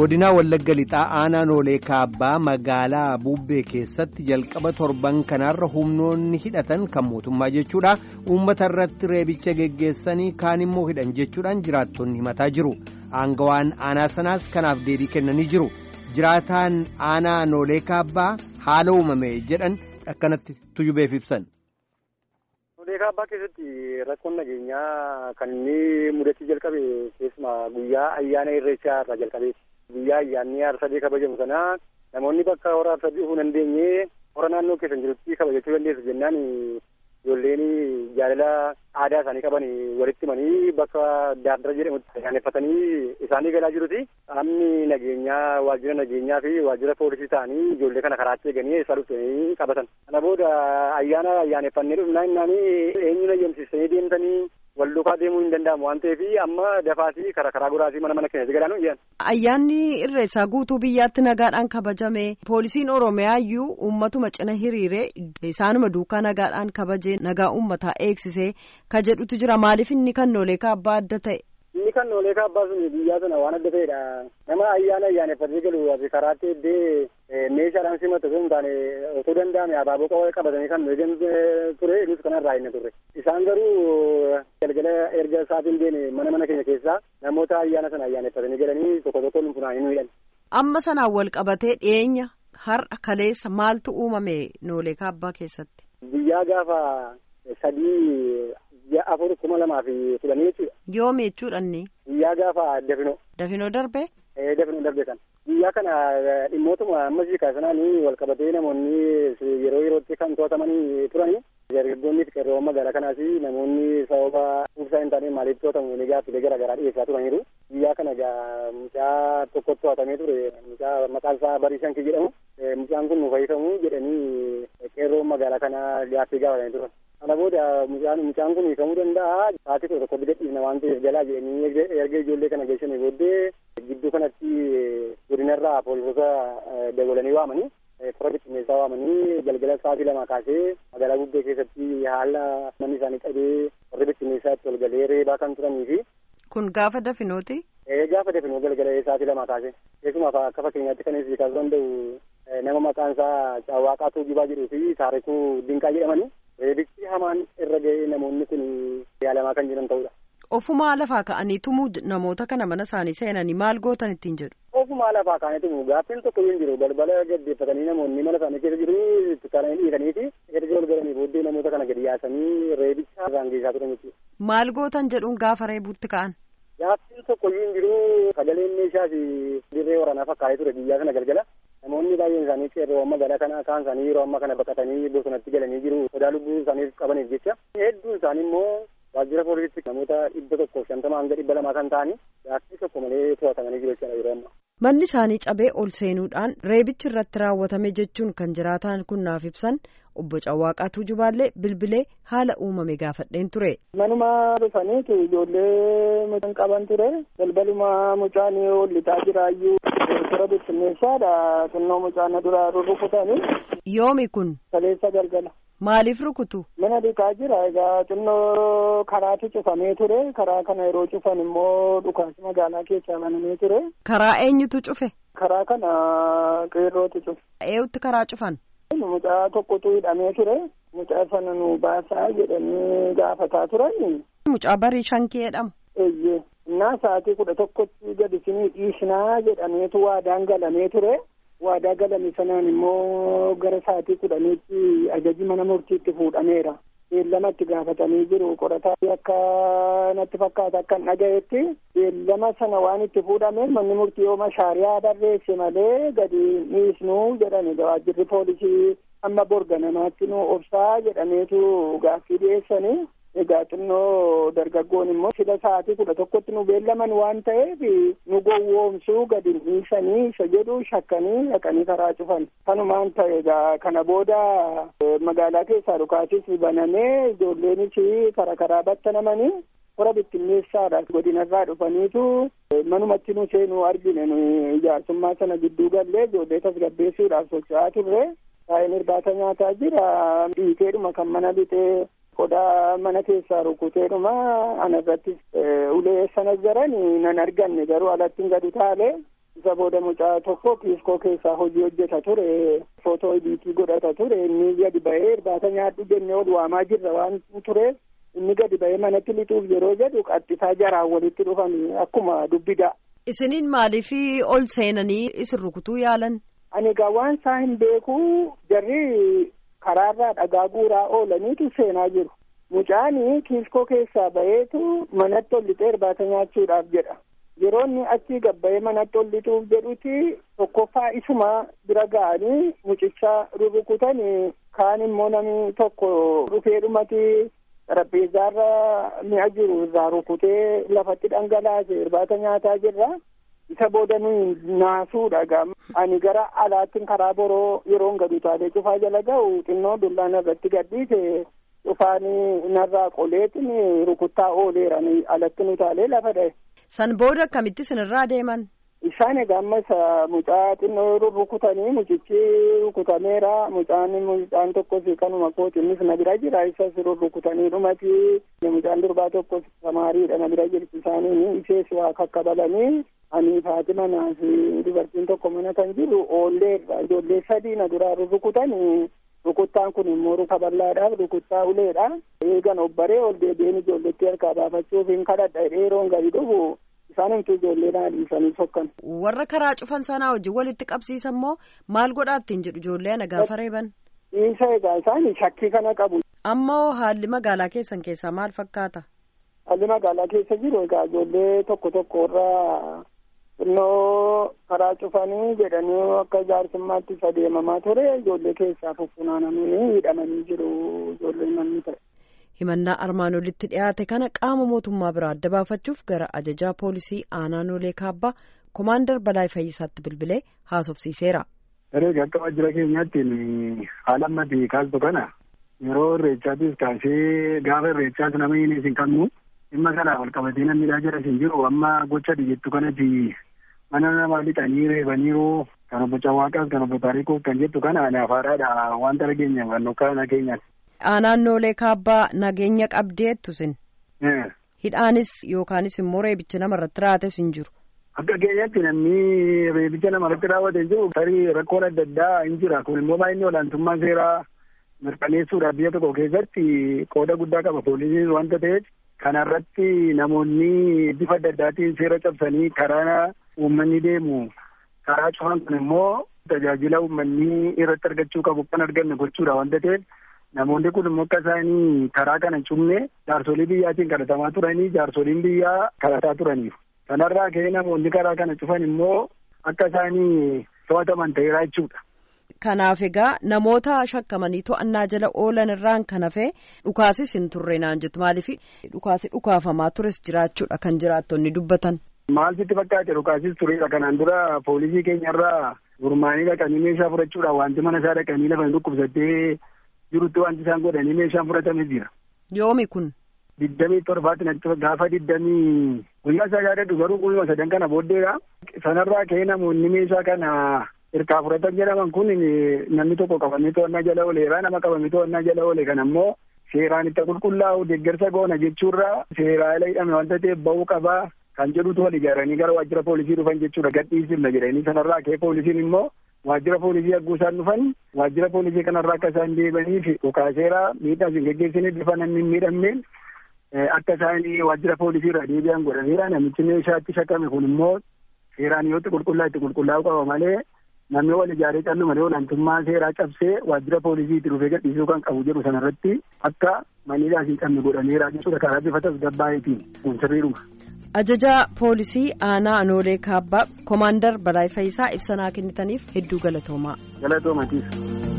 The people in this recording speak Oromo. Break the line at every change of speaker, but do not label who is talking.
godinaa wallagga lixaa aanaa noolee kaabbaa magaalaa buubbee keessatti jalqaba torban kanaarra humnoonni hidhatan kan mootummaa jechuudha uummata irratti reebicha geggeessanii kaan immoo hidhan jechuudhaan jiraattonni himataa jiru aangawaan aanaa sanaas kanaaf deebii kennanii jiru jiraataan aanaa noolee kaabbaa haala uumame jedhan akkanatti tujubeef ibsan.
Noolee kaabbaa keessatti rakkoon nageenyaa kan inni mudachuu jalqabe keessumaa guyyaa ayyaana irreechaa irraa jalqabeeti. Guyyaa ayyaanni aarsadee kabajamu sana namoonni bakka hora aarsadee dhufuu hin dandeenye hora naannoo keessan jirutti kabajachuu dandeessu jennaan ijoolleen jaalala aadaa isaanii qaban walitti himanii bakka daandara jedhamutti ayyaaneffatanii isaanii galaa jiruti. Qaamni nageenyaa waajjira nageenyaa fi waajjira poolisii ta'anii ijoollee kana karaatti eeganii isaa dhuftanii qabatan. Kana booda ayyaana ayyaaneffannee dhufnaa innaan eenyuun ayyamsiisanii deemtanii wal duukaa deemuu hin danda'amu waan ta'eef amma dafaasii karaa karaa goraasii mana mana keenya galaan iyyan.
Ayyaanni irreessaa guutuu biyyaatti nagaadhaan kabajame poolisiin Oromiyaa iyyuu uummatuma cina hiriiree isaanuma duukaa nagaadhaan kabajee nagaa uummataa eegsisee ka jedhutu jira maaliif inni kan noolee kaabbaa adda ta'e.
Inni kan noolee kaabbaa sun biyyaa sana waan adda ta'edha. Nama ayyaana ayyaaneffatee galu asi karaatti eddee meeshaadhaan simatu osoo hin taane osoo danda'ame abaaboo qawwee qabatanii kan eegan ture nus kanarraa hin turre. Isaan garuu galgala erga isaatiin deeme mana mana keenya keessaa namoota ayyaana sana ayyaaneffatanii galanii tokko tokko nu funaanii nu hidhan.
Amma sanaan wal qabatee dhiyeenya har'a kaleessa maaltu uumame noolee kaabbaa keessatti?
Biyyaa gaafa sadii ji'a afur kuma lamaa fi kudhanii jechuudha.
Yoomi jechuudhanni.
Guyyaa gaafa dafinoo.
Dafinoo darbe?
Ee dafinoo darbe kan. Guyyaa kana dhimmootuma ammasii kaasanaanii wal qabatee namoonni yeroo yerootti kan to'atamanii turanii dargaggoonni fi qeerroowwan magaalaa kanaas namoonni sababa ibsaa hin taane maaliif to'atamu ni gaaffilee garaa garaa dhiyeessaa turaniiru. Guyyaa kana gaa mucaa tokkotti to'atamee ture mucaa maqaan isaa Bariishan Kii jedhamu. Mucaan kun nu fayyisamu jedhanii qeerroon magaalaa kanaa gaaffii gaafatanii turan. Kana booda mucaan mucaan kun hiikamuu danda'a. Sa'aatii kudha tokko bidadhiifna waan ta'eef jalaa jedhanii erga ijoollee kana geessanii booddee gidduu kanatti godinarraa poolisoota dabalanii waamanii fira bittinneessaa waamanii galgala sa'aatii lama kaasee magaalaa bubbee keessatti haala manni isaanii qabee warri bittinneessaa itti ol galee reebaa kan turanii fi.
Kun gaafa dafinooti?
Ee gaafa dafinoo galgala sa'aatii lama kaasee keessumaa akka fakkeenyaatti kan isii kaasuu danda'u nama maqaan isaa Caawwaaqaa Tuujibaa jedhuu fi Taarikuu Dinqaa jedhamanii reebichi hamaan irra ga'ee namoonni kun yaalamaa kan jiran ta'udha.
Ofumaa lafaa ka'anii tumuu namoota kana mana isaanii seenanii maal gootan ittiin jedhu.
Ofumaa lafaa ka'anii tumuu gaaffiin tokko hin jiru balbala gaddeeffatanii namoonni mana isaanii keessa jiru itti kaananii dhiisanii fi erga ol galanii booddee namoota kana gadi yaasanii reebicha irraan geessaa turan jechuudha.
Maal gootan jedhuun gaafa reebuutti ka'an.
Gaaffiin tokko hin jiru sagaleen meeshaas dirree waraanaa fakkaatee ture biyyaa sana galgala. Namoonni baay'een isaanii qeerroowwan magaalaa kana kaan isaanii yeroo ammaa kana baqatanii bosonatti galanii jiru sodaa lubbuu isaaniif qabaniif jecha hedduun isaanii immoo waajjira poolisiitti namoota dhibba tokkoof shantama hanga dhibba lamaa kan ta'anii gaaffii tokko malee to'atamanii jiru jechuudha yeroo ammaa.
Manni isaanii cabee ol seenuudhaan reebichi irratti raawwatame jechuun kan jiraataan kun naaf ibsan obbo Cawwaaqaa Tuujubaallee bilbilee haala uumame gaafadheen ture.
Manuma dhufaniitu ijoollee mucaan qaban ture balbaluma mucaan ol lixaa jiraayyuu toora bittinneessaadha xinnoo mucaan duraa rurrukutanii.
Yoomi kun.
Kaleessa galgala.
Maaliif rukutu?
Mana dhiqaa jira egaa xinnoo karaatu cufamee ture karaa kana yeroo cufan immoo dhukaasi magaalaa keessaa banamee ture.
Karaa eenyutu cufe?
Karaa kana qeerrootu cufe.
Eeyutti karaa cufan?
Mucaa tokkotu hidhamee ture. Mucaa sana nu baasaa jedhanii gaafataa turan.
Mucaa barii shankii jedhamu.
Eeyyee. Innaa sa'aatii kudha tokkotti gadi isinii dhiisnaa jedhameetu waadaan galamee ture. Waadaa galame sanaan immoo gara sa'aatii kudhaniitti ajaji mana murtiitti fuudhameera. Beellama itti gaafatanii jiru qorataa akka natti fakkaata akka hin dhagayetti beellama sana waan itti fuudhameef manni murtii yooma shaariyaa barreesse malee gadi dhiisnuu jedhani waajjirri poolisii amma borga namaatti nu obsaa jedhameetu gaaffii dhiyeessanii. Egaa xinnoo dargaggoon immoo sila sa'aatii kudha tokkotti nu beellaman waan ta'eef nu gowwoomsuu gadi dhiisanii isa jedhu shakkanii dhaqanii karaa cufan. Kanumaan ta'e egaa kana booda magaalaa keessaa dhukaasis banamee ijoolleenis karaa karaa battanamanii hora bittinneessaadha godinarraa dhufaniitu manumatti nu seenuu argine nu ijaarsummaa sana gidduu gallee ijoollee tasgabbeessuudhaaf socho'aa turre. Taa'een irbaata nyaataa jira dhiiteedhuma kan mana bitee qodaa mana keessaa rukuteedhuma ana irrattis ulee sana jaran nan arganne garuu alatti gadi taale isa booda mucaa tokko kiiskoo keessaa hojii hojjeta ture footoo ibiitii godhata ture inni gadi ba'ee irbaata nyaadhu jennee ol waamaa jirra waan ture inni gadi ba'ee manatti lixuuf yeroo jedhu qaxxisaa jaraan walitti dhufan akkuma dubbida.
Isiniin maaliif ol seenanii isin rukutuu yaalan?
Ani egaa waan isaa hin beeku jarri karaarraa dhagaa guuraa oolaniitu seenaa jiru. Mucaani kiiskoo keessaa ba'eetu manatti ol lixee irbaata nyaachuudhaaf jedha. Yeroo inni achii gabba'ee manatti ol lixuuf jedhuti tokkoffaa isuma bira ga'anii mucicha rurrukutanii kaan immoo namni tokko dhufee dhumati xarapheezzaarra mi'a jiru irraa rukutee lafatti dhangalaase irbaata nyaataa jirra. isa booda nuyi naasuudha gam ani gara alaattiin karaa boroo yeroon gadi utaalee cufaa jala ga'u xinnoo dullaan irratti gadhiise cufaanii narraa qoleetin rukuttaa ooleera alatti utaalee lafa dha'e.
San booda akkamitti sinirraa deeman?
Isaan egaa ammas mucaa xinnoo rukutanii mucichi rukutameera mucaan mucaan tokkos kanuma kooti innis na bira jira isas rukutanii dhumati mucaan durbaa tokkos samaariidha na bira jirti isaanii ishees waa kakkabalanii ani Faatima naasi dubartiin tokko mana kan jiru oolleerra ijoollee sadii na duraa rukutanii rukuttaan kun immoo ruka bal'aadhaaf rukuttaa uleedha eegan obbaree ol deebi'een ijoolletti harkaa baafachuuf hin kadhadha yeroon gadi dhufu isaan himtuu ijoollee naa dhiisanii sokkan.
Warra karaa cufan sanaa wajjin walitti qabsiisan moo maal godhaa ittiin jedhu ijoollee ana gaafa reeban?
Dhiisa egaa isaan shakkii kana qabu.
Ammoo haalli magaalaa keessan keessaa maal fakkaata?
Haalli magaalaa keessa jiru egaa ijoollee tokko tokko irraa xinnoo karaa cufanii jedhanii akka jaarsummaatti isa deemamaa ture ijoollee keessaa fuffunaananii hidhamanii jiru ijoollee namni ta'e.
himannaa armaan olitti dhiyaate kana qaama mootummaa biraa adda baafachuuf gara ajajaa poolisii aanaa noolee kaabbaa komaandar balaa fayyisaatti bilbilee haasofsiiseera.
Erga akka waajjira keenyaatti haala ammatti kaastu kana yeroo irreechaatis kaasee gaafa irreechaas nama hin isin qabnu dhimma kana wal qabatee namni jira isin jiru amma gocha jettu kanatti mana namaa lixanii reebaniiru kan obbo Cawaaqaas kan obbo Taariikuuf kan jettu kana ani afaadhaadha wanta dhageenya hubannoo kana keenyaati.
Aanaan noolee kaabbaa nageenya qabdeettu sin. Hidhaanis yookaanis immoo reebichi nama irratti raawwates hin jiru.
Akka keenyatti namni reebicha nama irratti raawwate hin jiru tarii rakkoon adda addaa hin jira kun immoo baay'inni olaantummaa seeraa mirkaneessuudhaaf biyya tokko keessatti qooda guddaa qaba poolisiin wanta ta'eef kanarratti namoonni bifa adda addaatiin seera cabsanii karaa uummanni deemu karaa cufan kun immoo tajaajila uummanni irratti argachuu qabu kan arganne gochuudha wanta ta'eef namoonni kun immoo akka isaanii karaa kana hin cufne jaarsolii biyyaatiin kadhatamaa turanii jaarsoliin biyyaa kadhataa turaniif kanarraa ka'ee namoonni karaa kana cufan immoo akka isaanii to'ataman ta'eera jechuudha.
Kanaaf egaa namoota shakkamanii to'annaa jala oolan irraan kan hafe dhukaasis hin turre naan jettu maaliif dhukaasi dhukaafamaa tures jiraachuudha kan jiraattonni dubbatan.
Maal sitti fakkaate dhukaasis tureedha kanaan dura poolisii keenyarraa gurmaanii dhaqanii meeshaa fudhachuudhaan wanti mana isaa dhaqanii lafa dhukkubsattee jirutti wanti isaan godhanii meeshaan fudhatame jira.
Yoomi kun.
Diddamii torbaatti natti gaafa diddamii guyyaa isaa yaadadhu garuu guyyuma sadan kana booddeedha. Sanarraa ka'ee namoonni meeshaa kana hirkaa fudhatan jedhaman kun namni tokko qabamee to'annaa jala ooleera nama qabamee to'annaa jala oole kan ammoo seeraan itti qulqullaa'u deeggarsa goona jechuurra seeraa ala hidhame wanta ta'eef ba'uu qabaa kan jedhutu wal ijaaranii gara waajjira poolisii dhufan jechuudha gadhiisifna jedhanii sanarraa ka'ee poolisiin immoo waajjira poolisii hagguu isaan dhufan waajjira poolisii kanarraa akka isaan deebaniif dhukaaseera miidhaa isin geggeessanii bifa namni hin miidhamneen akka isaan waajjira poolisii irraa deebi'an godhaneera namichi meeshaatti shakame kun immoo seeraan yoo itti qulqullaa'u itti qulqullaa'uu qaba malee namni wal ijaaree callu malee olaantummaa seeraa cabsee waajjira poolisii itti dhufee gadhiisuu kan qabu jedhu sanarratti akka maniidhaas hin qabne godhaneera jechuudha karaa bifa tasgabbaa'itiin kun sirriidhuma.
Ajajaa poolisii aanaa Anoolee Kaabbaa Komaandar Balaay Fayisaa ibsa nuu kennitaniif hedduu galatoomaa.
Galatoomaatiif.